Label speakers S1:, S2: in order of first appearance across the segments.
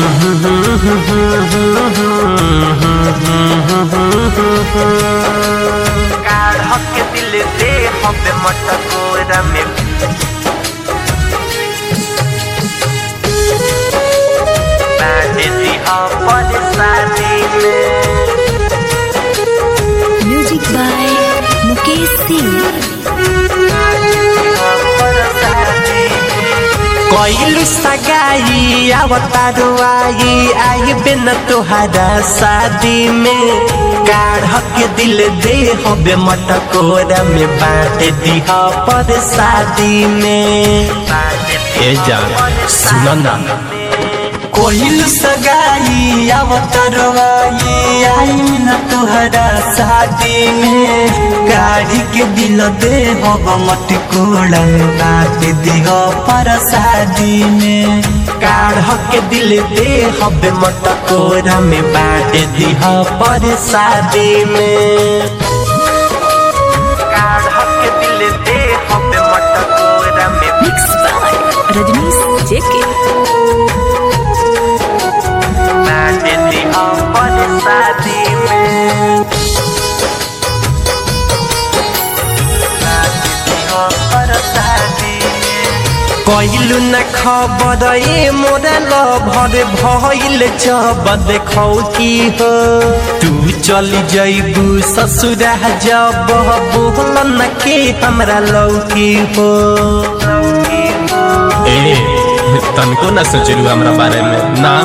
S1: काढ़ के दिल दे हमें मटकोरा में बांध दी अपन शादी में
S2: म्यूजिक बाय मुकेश सिंह
S1: कोइलू सगाई अवतारो आई आई बिन तुहरा शादी में काढ़ के दिल दे हबे मटकोरा में बांट दिह पर शादी में ए जान सुनो ना कोइल सगाई अवतरवाई आई न तुहरा शादी में गाड़ी के दिल दे हब मटकोड़ा में बांट दिह पर शादी में काढ़ के दिल दे हब मटकोरा में बांट दिह पर शादी में काढ़ के दिल दे हब मटकोरा में
S2: मिक्स बाय रजनीश जेके
S1: बांट दिह पर शादी में कइलु न खबर ए मोरा लभर भइल जब देखौ की हो तू चली जइबू ससुरा जब बोल न के हमरा लौकी हो
S3: ए तनको ना सोचलू हमरा बारे में ना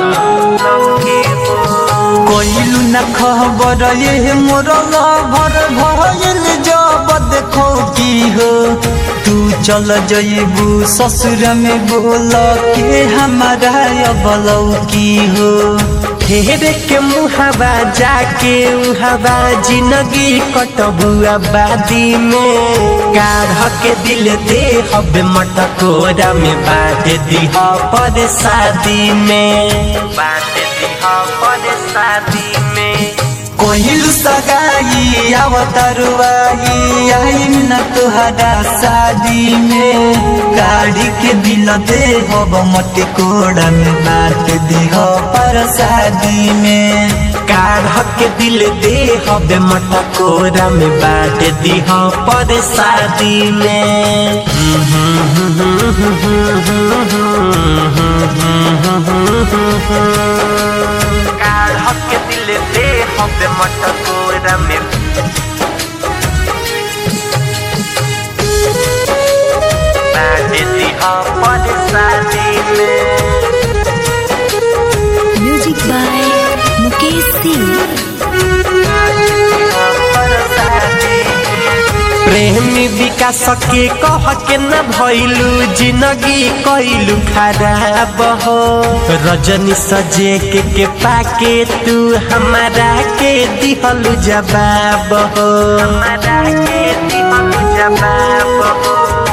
S1: कइलु न खबर ए मोरा लभर भइल जब देखौ की हो तू चल जइबू ससुर में बोल के हमारा अबलौ की हो फेरे के मुहावा जाके उहावा जिंदगी कटबू आबादी में काढ़ के दिल दे हबे मटकोरा में बांट दिह पर शादी में बांट दिह पर शादी में कोहिल सगाई अवतरवाई आई न तुहरा शादी में गाड़ी के दिल दे हब मटकोड़ा में बांट दिह पर शादी में काढ़ के दिल दे हब मटकोरा में बांट दिह पर शादी में काढ़ के दिल दे हबे मटकोरा में बांट दिह पर शादी में
S2: म्यूजिक बाय मुकेश सिंह
S1: प्रेमी विकास के कह के न भइलू जिंदगी कइलू खराब हो रजनी सजे के के पाके तू हमारा के दिहलू जवाब हो हमारा के दिहलू जवाब हो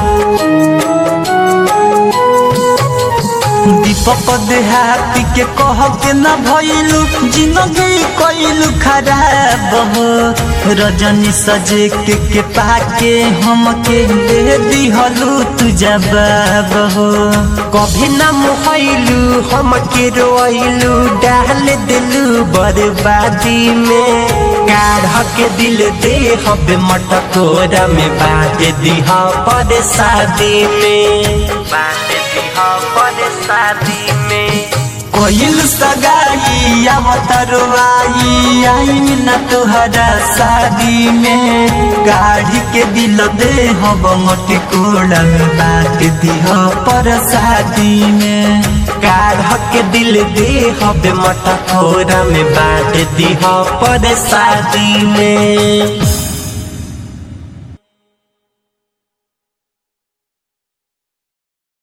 S1: दीपक देहाती के कह के न भइलू जिंदगी कइलू खराब हो रजनी सजे के के पाके हम के दे दिहलू तू जवाब हो कभी न मुहैलू हम के रोइलू डाल दिलू बर्बादी में काढ़ के दिल दे हबे मटकोरा में बांट दिह पर शादी में बांट दिह पर शादी में कोइल सगाई अवतरवाई आई न तुहरा शादी में गाड़ी के दिल दे हब मटकोड़ा में बांट दिह पर शादी में काढ़ के दिल दे हब मटकोरा में बांट दिह पर शादी में